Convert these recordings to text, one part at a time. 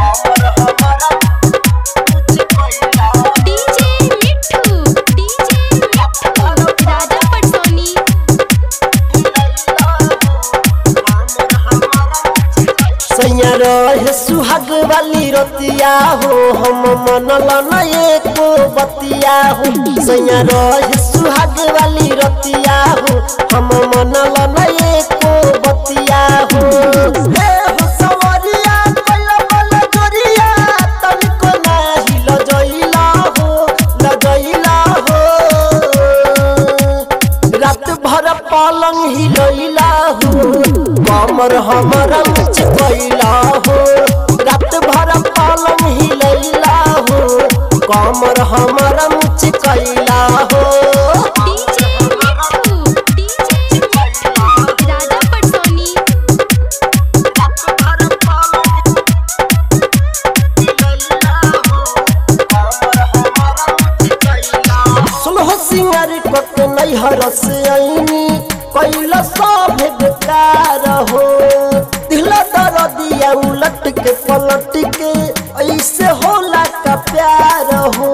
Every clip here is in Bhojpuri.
डीजे मिट्ठू डीजे मिट्ठू राजा पटसोनी सैया रहे सुहाग वाली रतिया हो हम मनल न एको बतिया हो सैया रहे सुहाग वाली रतिया हो हम मनल न एको बतिया हो हे हो सवरिया कइला बल जोरिया तनिको नाही लजइला हो लजइला हो रात भर पलंग हिलैला हो कमर हमर चिपैला हो रात भर पलंग हिलैला हो कमर हमर चिपैला हो डीजे मिट्ठू डीजे मिट्ठू राजा पटसोनी सुलह सिंगार कत नैहर से आईनी कैला सब बेकार हो दिला दर दिया उलट के पलट के ऐसे होला का प्यार हो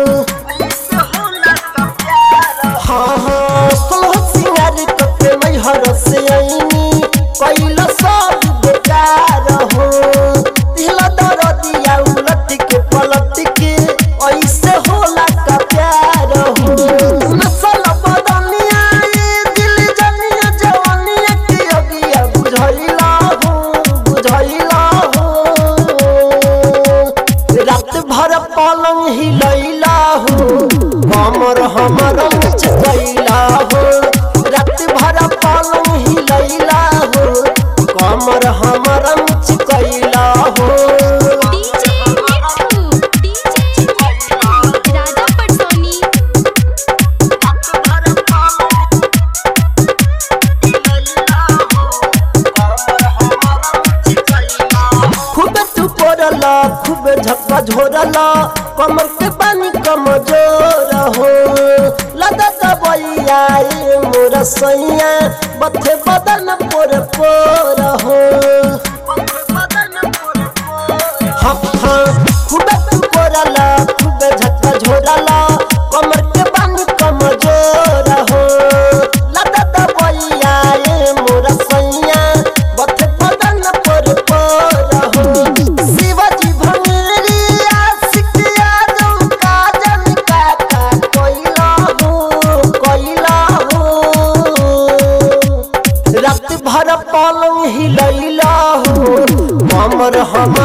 हाँ हाँ सुलह सिंगार कत नैहर से आईनी कैला सब बेकार हो दिला दर दिया उलट के पलट के ऐसे होला का प्यार हो नसल बदनिया ये दिल जनिया जवानिया के अगिया बुझैला हो बुझैला हो रात भर पलंग हिलैला हो कमर हमर चकैला हो रात भर पलंग हिलैला हो कमर हमर चकैला हो डीजे मिट्ठू डीजे मिट्ठू राजा पटसोनी खूब तू पड़ला खूब झक्का झोरला कमर के पानी कमजोर हो लदा दबैया ए मोर सैया बथे बदन पोर पोर हो हाँ हाँ खूब तू पड़ला खूब झक्का झोरला कमर के पानी कमजोर हो लदा दबैया ए मोर सैया बथे बदन पोर पोर हो शिवाजी भंगेरी आशिक यादव काजल काका कोइला हो कोइला हो रात भर पलंग हिलैला हो कमर हम